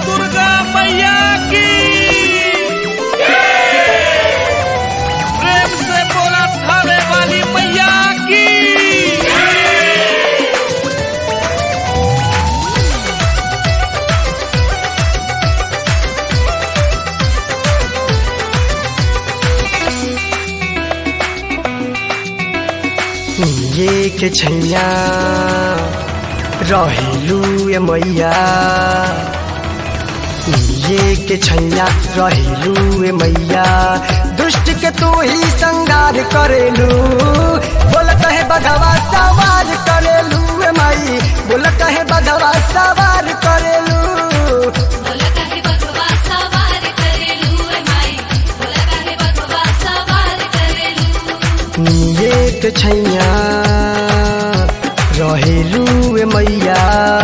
दुर्गा मैया की प्रेम से बोला थावे वाली मैया की ये के छैया रहेलू ए मैया ये के छैया रहेलू ए मैया दुष्ट के तू ही संगार करेलू बोल कहे बधवा सवार करेलू ए माई बोल कहे बधवा सवार करेलू बोला काहे बघवा सवार करेलू ए माई बोला काहे बघवा सवार करेलू ये के छैया रहेलू ए मैया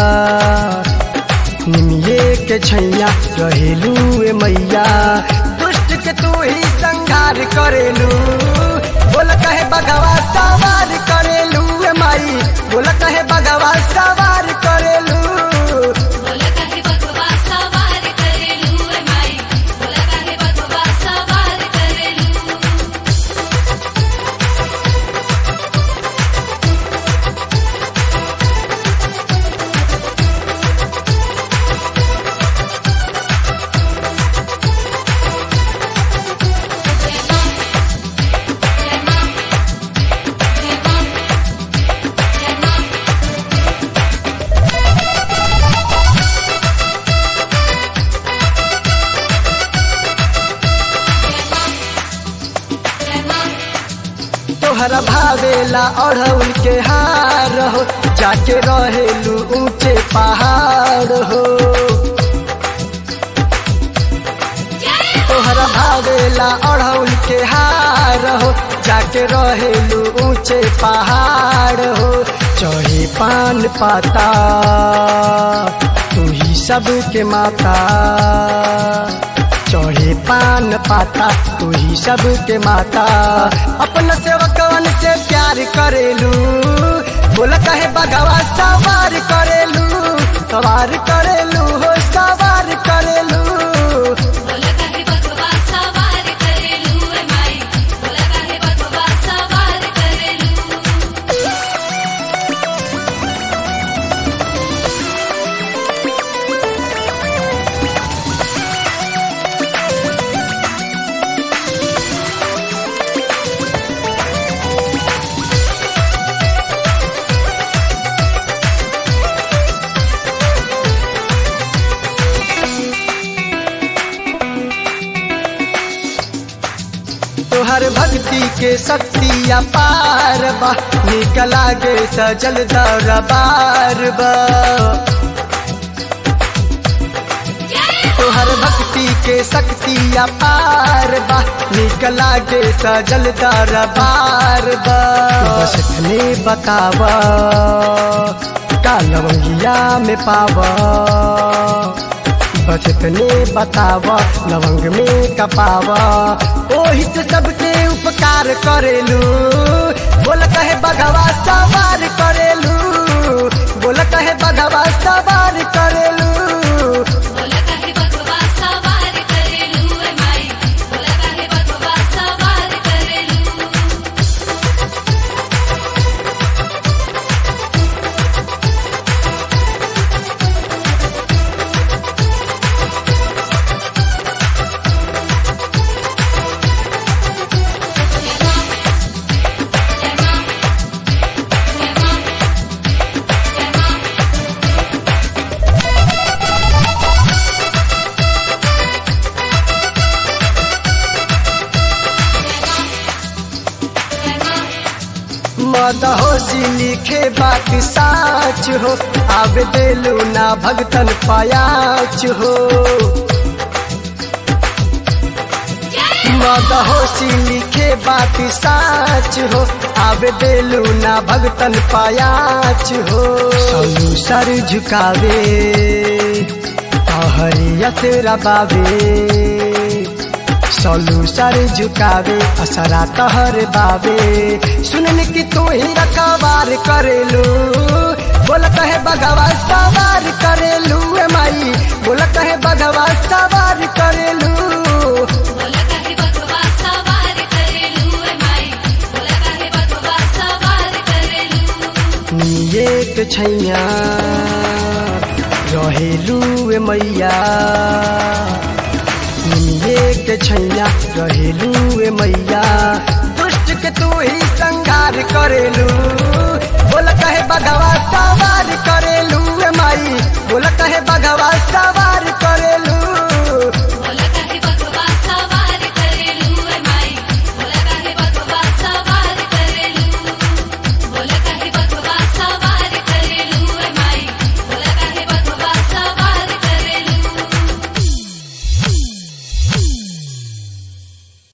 निमिये के छैया रहेलू ए मैया दुष्ट के तू ही संहार करेलू बोल कहे बगवा सवार करेलू ए माई बोल कहे बगवा सवार करेलू बोला काहे बघवा सवार करेलू ए माई बोला काहे बघवा सवार करेलू तोहरा भावेला अढ़ौल के हार हो जाके रहेलू ऊंचे पहाड़ हो तोहरा भावेला अढ़ौल के हार हो जाके रहेलू ऊंचे पहाड़ हो चढ़े पान पाता तू ही सबके माता चढ़े पान पाता तू ही सबके माता अपना सेवकवन से प्यार करेलू बोल कहे बगवा सवार करेलू सवार करेलू हो सवार करेलू बोला काहे बघवा सवार करेलू ए माई बोला काहे बघवा सवार करेलू तोहर भक्ति के शक्ति अपार बा निक लागे सजल दरबार बा तोहर भक्ति के शक्ति अपार बा निक लागे सजल दरबार बा बस इतने बतावा का लवंगिया में पावा बस इतने बतावा लवंग में कपावा ओही से सबके उपकार करेलू बोल कहे बगवा सवार करेलू बोल कहे बगवा सवार करेलू बोला काहे बघवा सवार करेलू ए माई बोला काहे बघवा सवार करेलू मदहोशी लिखे बात साच हो आवे देलू ना भगतन पायाच हो मदहोशी लिखे बात साच हो आवे देलू ना भगतन पायाच हो सलू सर झुकावे हरियत रबावे सलू सर झुकावे असरा तहर बावे सुनन की तू ही रखवार करेलू बोल कहे बगवा सवार करेलू ए माई बोल कहे बग निये के छैया रहेलू ए मैया निये के छैया रहेलू ए मैया